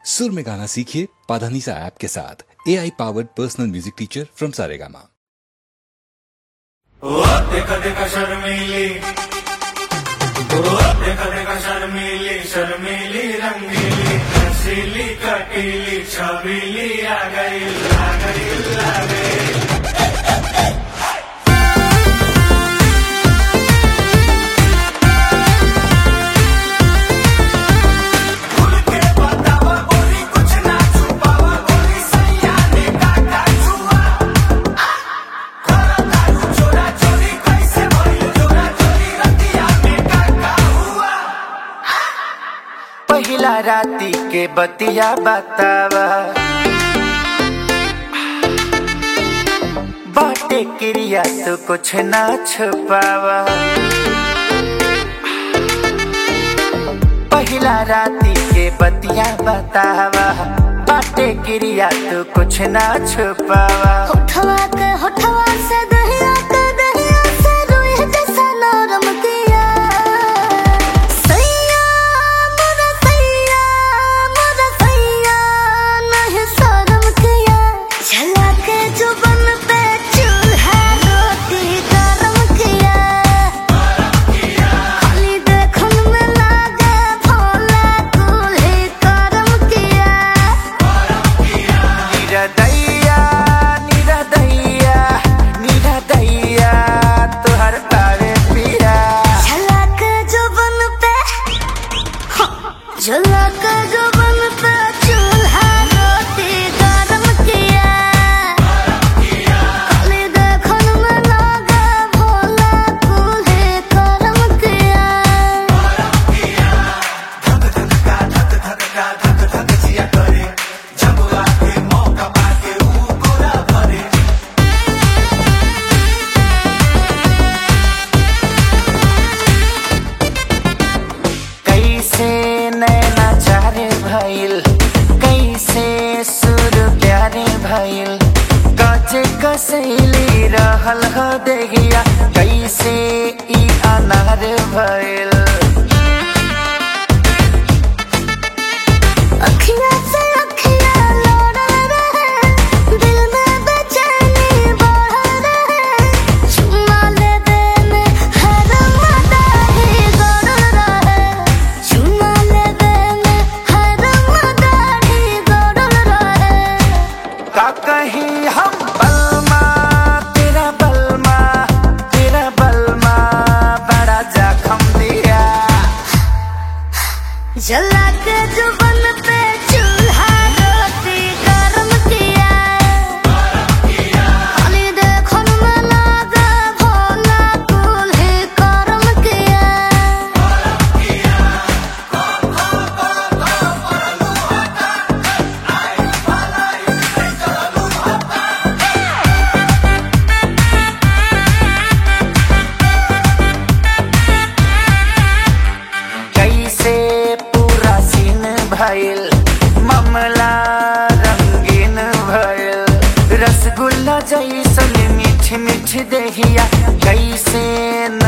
सुर में गाना सीखिए पाधानीसा ऐप के साथ A I powered personal music teacher from Saregama ओ देखा देखा शर्मीली ओ देखा देखा शर्मीली शर्मीली रंगीली हसीली कटीली छबीली आ गई आ गई आ गई खुल के बतावा गोरी कुछ ना छुपावा गोरी सैया ने काटा छुआ चोरा चोरी कैसे भइल चोरा चोरी रतिया में काका हुआ पहिला राती के बतिया बतावा बाटे क्रिया तो कुछ ना छुपावा पहिला राती के बतिया बतावा बाटे क्रिया तो कुछ ना छुपावा होठवा के होठवा से दहिया के दहिया से रोए जैसा नरम किया सैया मोरा सैया मोरा सैया नहीं शर्म किया झला के जुबन पे चूल्हा रोटी गरम किया खाली देखन में लागे भोला दूल्हे करम किया निरदैया निरदैया निरदैया तुहर तारे पिया झलक जुबन पे झलक जुबन पे चूल्हा रोटी गरम किया खाली देखन में लागे भोला दूल्हे करम किया कैसे नैना चारे भइल कैसे सुर प्यारे भइल काचे कसैली रहल ह देगिया कैसे ई अनार भइल अखियाँ से अखियाँ लोड़ल रहे दिल में बेचैनी बढ़ल रहे चुम्मा लेबे में हर मदाही गड़ल रहे चुम्मा लेबे में हर मदाही गड़ल रहे का कहीं हम बलमा तेरा बलमा तेरा बलमा बड़ा जखम दिया जला के जुबन पे चूल्हा रोटी गरम किया खाली देखन में लागे भोला दूल्हे करम किया कैसे पूरा सीन भइल मामला रंगीन भइल रसगुल्ला जैसन मीठ मीठ दहिया कैसे